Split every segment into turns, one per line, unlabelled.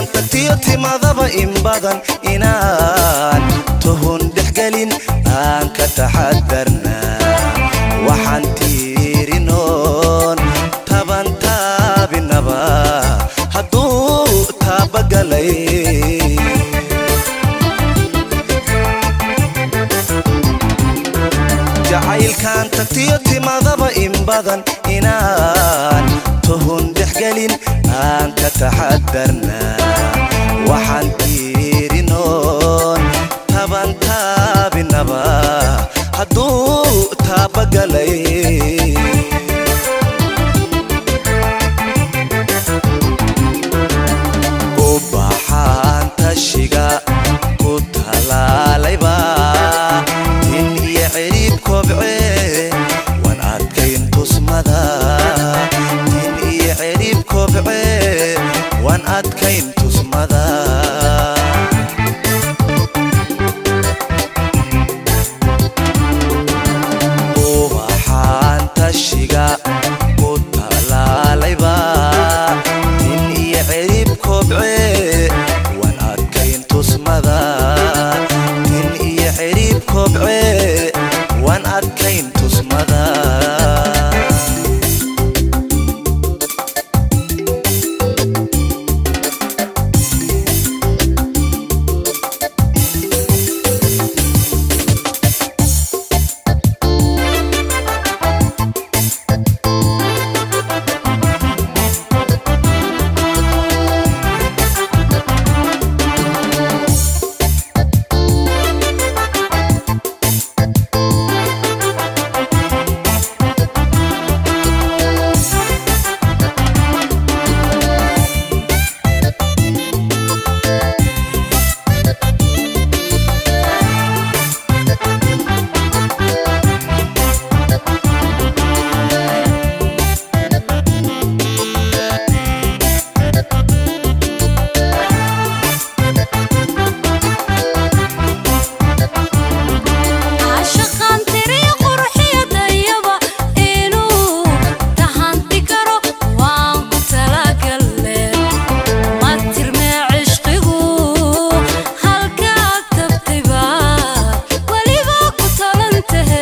tagtiyo timadaba in badan inaan tuhun dhexgelin aan ka taxadarnaa waxaan tiirinoon taban taabinaba hadduu taabagalay jacaylkan tagtiyo timadaba in badan inaan tuhun dhexgelin aan ka taxadarnaa waxaan tiirinoon taban taabinaba hadduu taabagalay ubaxaan tashiga ku talaalayba tin iyo cirib kobce wan adkayn tusmada tin iyo cirib kobce wan adkayn tusmada ubaxaan tashiga ku talaalayba tin iyo cirib kobce wan adkayn tusmada tin iyo cirib kobce wan adkayn tusmada
caashaqaan tiriyo qurxiyadayaba inuu tahanti karo waan ku talagalle ma tirmee cishqigu halkaad tabtayba weliba ku talantahe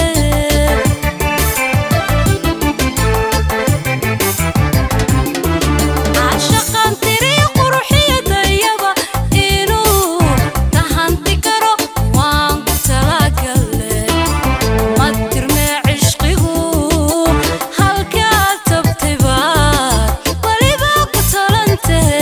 caashaqaan tiriyo qurxiyadayaba inuu tahanti karo waan ku talagalle ma tirmee cishqigu halkaad tabtayba weliba ku talantahe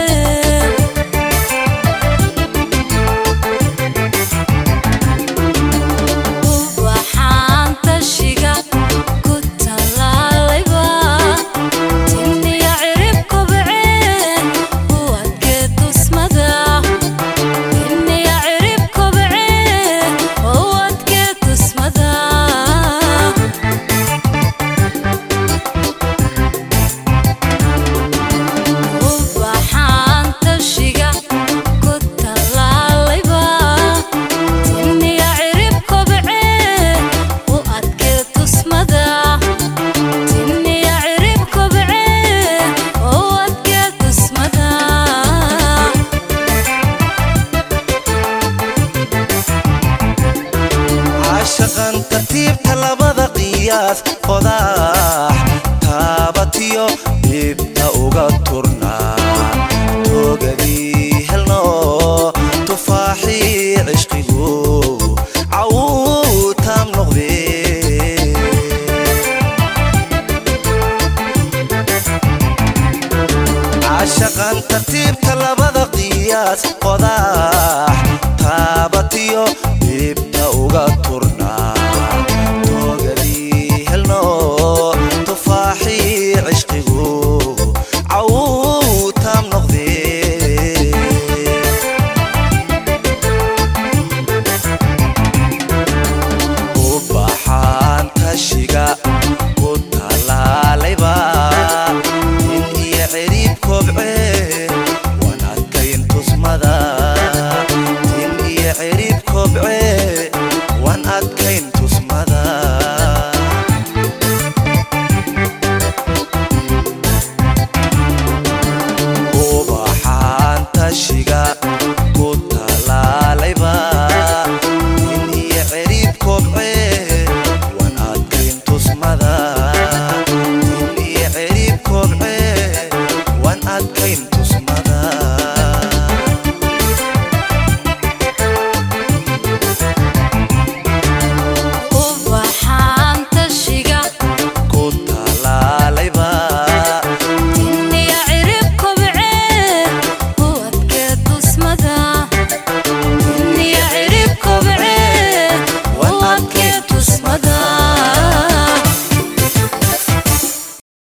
waxaan tashiga ku talaalayba tinniya cirib kobce u adkee tusmada tinniya cirib kobce u adkee tusmada waxaan tashiga ku talaalayba tinniya cirib kobce u adkee tusmada tinniya cirib kobce u adkee tusmada
caashaqan tartiibta labada qiyaas qodax taabatiyo dhibta uga turnaa toogadii helno tufaaxii cishqigu cawuutaam noqdee caashaqan tartiibta labada qiyaas qodax taabatiyo dhibta uga turna